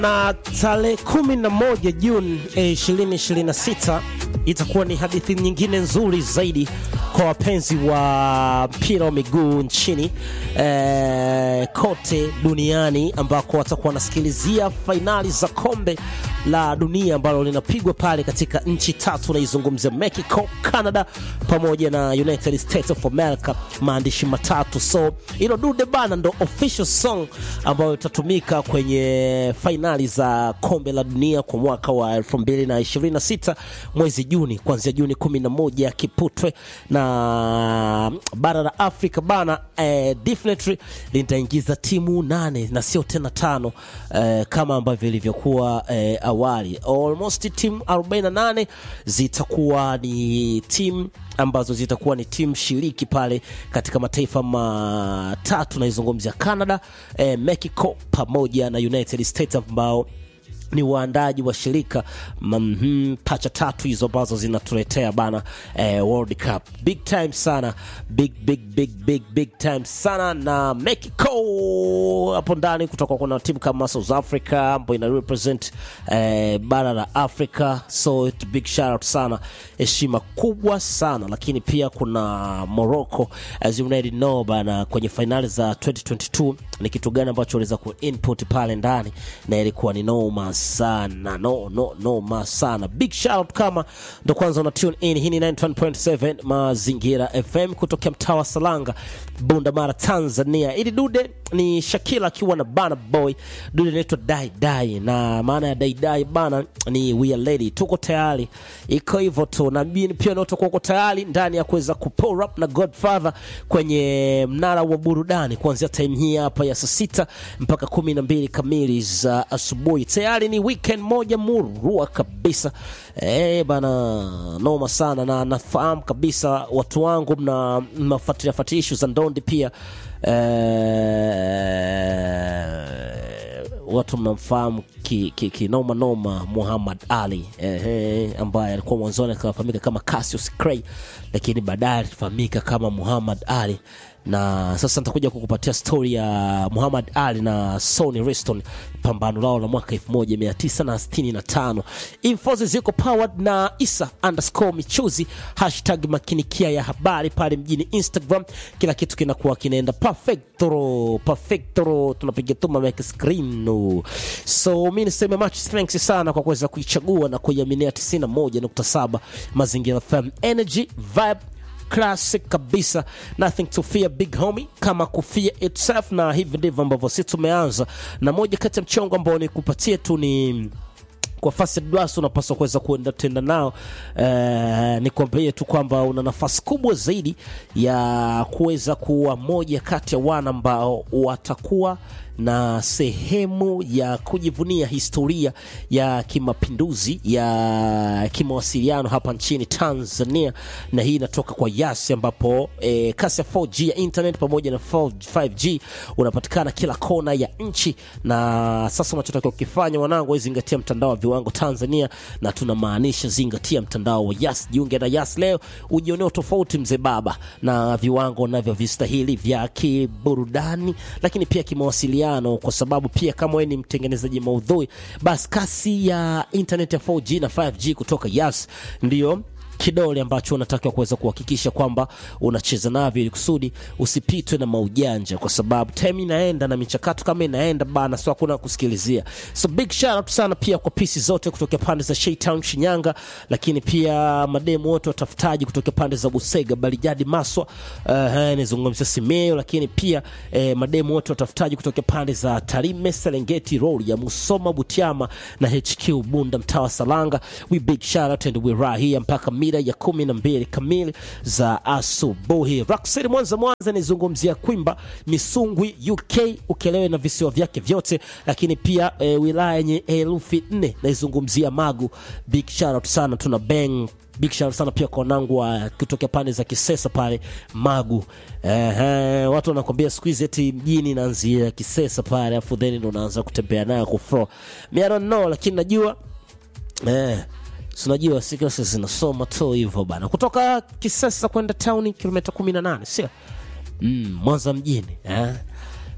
na tarehe kumi na moja Juni ishirini ishirini na sita itakuwa ni hadithi nyingine nzuri zaidi kwa wapenzi wa mpira wa miguu nchini eh, kote duniani ambako watakuwa wanasikilizia fainali za kombe la dunia ambalo linapigwa pale katika nchi tatu, naizungumzia Mexico, Canada pamoja na United States of America, maandishi matatu. So hilo dude bana ndo official song ambayo itatumika kwenye fainali za kombe la dunia kwa mwaka wa 2026 mwezi Juni, kuanzia Juni 11 Kiputwe na bara la Afrika bana eh, definitely litaingiza timu nane na sio tena tano eh, kama ambavyo ilivyokuwa eh, awali. Almost timu 48 zitakuwa ni timu ambazo zitakuwa ni timu shiriki pale katika mataifa matatu, naizungumzia Canada, eh, Mexico pamoja na United States ambao ni waandaji wa shirika mm, pacha tatu hizo ambazo zinatuletea bana eh, World Cup big time sana, big big big big big time sana. Na Mexico hapo ndani kutoka kuna timu kama South Africa ambayo ina represent eh, bara la Africa, so it big shout out sana, heshima kubwa sana. Lakini pia kuna Morocco as you already know bana, kwenye finali za 2022 ni kitu gani ambacho waliweza ku input pale ndani na ilikuwa ni noma sana no no noma sana big shout out kama ndo kwanza una tune in hii ni 91.7 mazingira fm kutokea mtaa wa salanga bunda mara tanzania ili dude ni shakila akiwa na bana boy dude inaitwa dai dai na maana ya dai dai bana ni we are ready tuko tayari iko hivyo tu na mimi pia ndio uko tayari ndani ya kuweza kupull up na godfather kwenye mnara wa burudani kuanzia time hii hapa ya saa sita mpaka kumi na mbili kamili za asubuhi tayari ni weekend moja murua kabisa eh bana noma sana na nafahamu kabisa watu wangu mna mnafuatilia fuatilia issue za ndondi pia eh, watu mnamfahamu kinoma ki, ki, noma noma Muhammad Ali eh, ambaye alikuwa mwanzoni akafahamika kama Cassius Clay, lakini baadaye alifahamika kama Muhammad Ali na sasa nitakuja kukupatia stori ya Muhammad Ali na Sonny Liston, pambano lao la mwaka 1965. Infos ziko powered na Isa underscore michuzi hashtag makinikia ya habari pale mjini Instagram. Kila kitu kinakuwa kinaenda perfecto perfecto, tunapiga tuma make screen no. So mi niseme much thanks sana kwa kuweza kuichagua na kuiaminia 91.7 Mazingira FM energy vibe classic kabisa, nothing to fear big homie, kama kufia itself. Na hivi ndivyo ambavyo sisi tumeanza, na moja kati ya mchongo ambao nikupatie tu ni kwa fasi dwas unapaswa kuweza kuenda tenda nao. Eh, nikwambie tu kwamba una nafasi kubwa zaidi ya kuweza kuwa moja kati ya wana ambao watakuwa na sehemu ya kujivunia historia ya kimapinduzi ya kimawasiliano hapa nchini Tanzania, na hii inatoka kwa Yasi ambapo e, kasi ya 4G ya internet pamoja na 5G unapatikana kila kona ya nchi. Na sasa unachotakiwa kukifanya, wanangu, zingatia mtandao wa viwango Tanzania, na tunamaanisha zingatia mtandao wa Yas. Jiunge na Yas leo ujionee tofauti mzee baba na viwango navyo vistahili vya kiburudani, lakini pia kimawasiliano kwa sababu pia kama wewe ni mtengenezaji maudhui basi kasi ya internet ya 4G na 5G kutoka Yas ndio kidole ambacho unatakiwa kuweza kuhakikisha kwamba unacheza navyo ili kusudi usipitwe na maujanja, kwa sababu time inaenda na michakato kama inaenda bana, sio hakuna kusikilizia. So big shout out sana pia kwa pisi zote kutoka pande za Shaytown Shinyanga, lakini pia mademu wote watafutaji kutoka pande za Busega, Balijadi, Maswa, uh, nizungumzia Simeo, lakini pia eh, mademu wote watafutaji kutoka pande za Tarime, Serengeti, Rorya, Musoma, Butiama na HQ Bunda, mtaa wa Salanga. We big shout out and we right here mpaka mida ya kumi na mbili kamili za asubuhi. Rock City Mwanza, Mwanza nizungumzia Kwimba, Misungwi, UK Ukelewe na visiwa vyake vyote, lakini pia e, wilaya yenye herufi nne naizungumzia Magu. Big shout out sana, tuna bang big shout sana pia kwa wanangu wa kutoka pande za Kisesa pale Magu. Ehe, watu wanakwambia siku hizi eti mjini naanzia Kisesa pale, afu then ndo unaanza kutembea nayo kufro. Me I don't know, lakini najua eh unajua sikasa zinasoma tu hivyo bana, kutoka Kisesa kwenda town kilomita 18 sio? Mm, Mwanza mjini eh?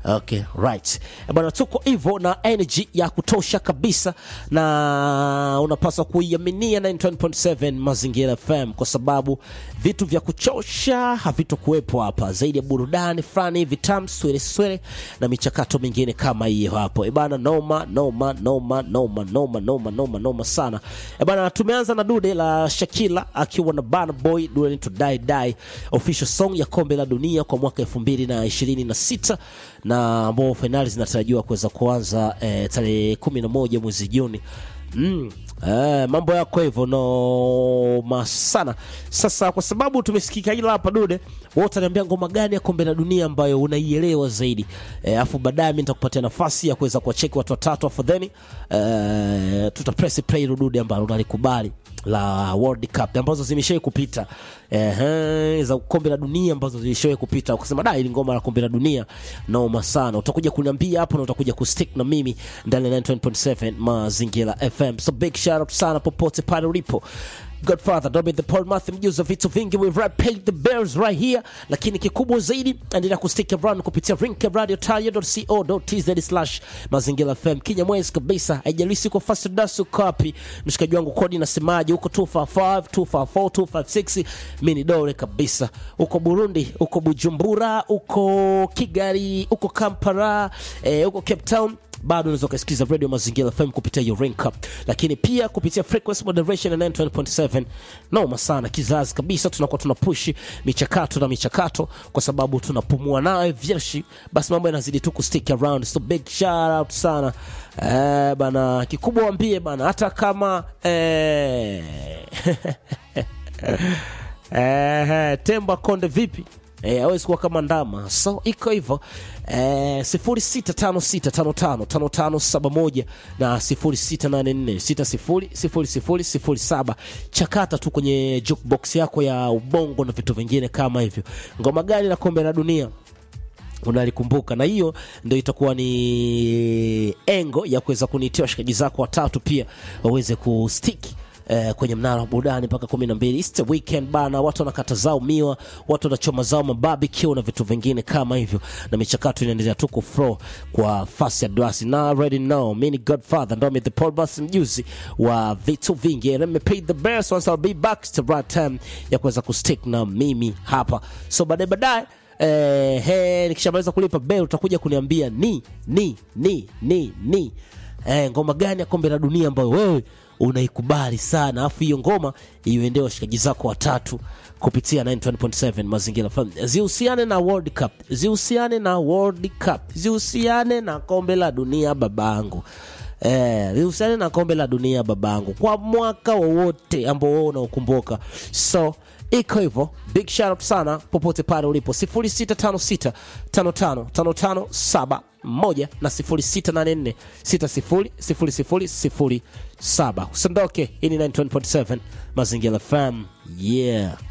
Okay, right. Eh, Bwana, tuko hivyo na energy ya kutosha kabisa, na unapaswa kuiaminia 91.7 Mazingira FM kwa sababu vitu vya kuchosha havitokuwepo hapa, zaidi ya burudani fulani hivi tamu swele swele na michakato mingine kama hiyo hapo. Eh, bana, noma noma noma noma noma noma noma noma sana. Eh, bana, tumeanza na dude la Shakila akiwa na Burna Boy, dude linaitwa Die Die, official song ya kombe la dunia kwa mwaka 2026 na ambao fainali zinatarajiwa kuweza kuanza eh, tarehe 11 mwezi Juni. Mm. Eh, mambo yako hivyo noma sana. Sasa kwa sababu tumesikika ila hapa dude, wewe utaniambia ngoma gani ya kombe la dunia ambayo unaielewa zaidi, eh, afu baadaye mimi nitakupatia nafasi ya kuweza kuwacheki watu watatu, afu then eh, tuta press play hilo dude ambalo unalikubali la World Cup ambazo zimeshawahi kupita eh, za kombe la dunia ambazo zilishawahi kupita, ukasema da, ili ngoma la kombe la dunia noma sana. Utakuja kuniambia hapo na utakuja kustick na mimi ndani ya 91.7 Mazingira FM. So big shout out sana popote pale ulipo. Godfather Dobby the Paul Matthew mjuzi wa vitu vingi we rap pay the bears right here, lakini kikubwa zaidi endelea kustick around kupitia rinkradio.co.tz slash mazingira FM Kinyamwezi kabisa, haijalishi uko fast das uko wapi, mshikaji wangu kodi nasemaje, uko 255 254 256 mimi ni dole kabisa, uko Burundi, uko Bujumbura, uko Kigali, uko Kampala, eh, uko Cape Town bado unaweza ukasikiza radio mazingira fm kupitia hiyo rank up lakini pia kupitia frequency moderation ya 9.7 noma sana kizazi kabisa tunakuwa tuna push michakato na michakato kwa sababu tunapumua nayo vyeshi basi mambo yanazidi tu kustick around so big shout out sana eh, bana kikubwa wambie bana hata kama eh, eh, temba konde vipi Eh, awezi kuwa kama ndama so iko hivyo eh, sifuri sita tano sita tano tano tano tano saba moja na sifuri sita nane nne sita sifuri sifuri sifuri sifuri saba chakata tu kwenye jukebox yako ya ubongo na vitu vingine kama hivyo ngoma gani la kombe la dunia unalikumbuka na hiyo ndio itakuwa ni engo ya kuweza kuniitia washikaji zako watatu pia waweze kustiki Eh, kwenye mnara wa burudani mpaka kumi na mbili Easter weekend bana, watu wanakata zao miwa, watu wanachoma zao mabarbecue na vitu vingine kama hivyo, na michakato inaendelea tu kuflow kwa fasi ya drasi na already know mimi ni Godfather ndo the Paul Bus mjuzi wa vitu vingi, let me pay the best once I'll be back to right time ya kuweza kustick na mimi hapa, so baadaye baadaye eh, he, nikishamaliza kulipa bell utakuja kuniambia ni ni ni ni ni eh, ngoma gani ya kombe la dunia ambayo wewe unaikubali sana, alafu hiyo ngoma iuendee washikaji zako watatu kupitia 91.7 Mazingira FM, zihusiane na World Cup, zihusiane na World Cup, zihusiane na kombe la dunia babangu. Eh, zihusiane na kombe la dunia babangu kwa mwaka wowote ambao wewe unaokumbuka. So iko hivyo, big shout out sana popote pale ulipo 0656 55 55 7 moja na 0684 60 00 07. Usiondoke, hii ni 91.7 Mazingira FM. Yeah.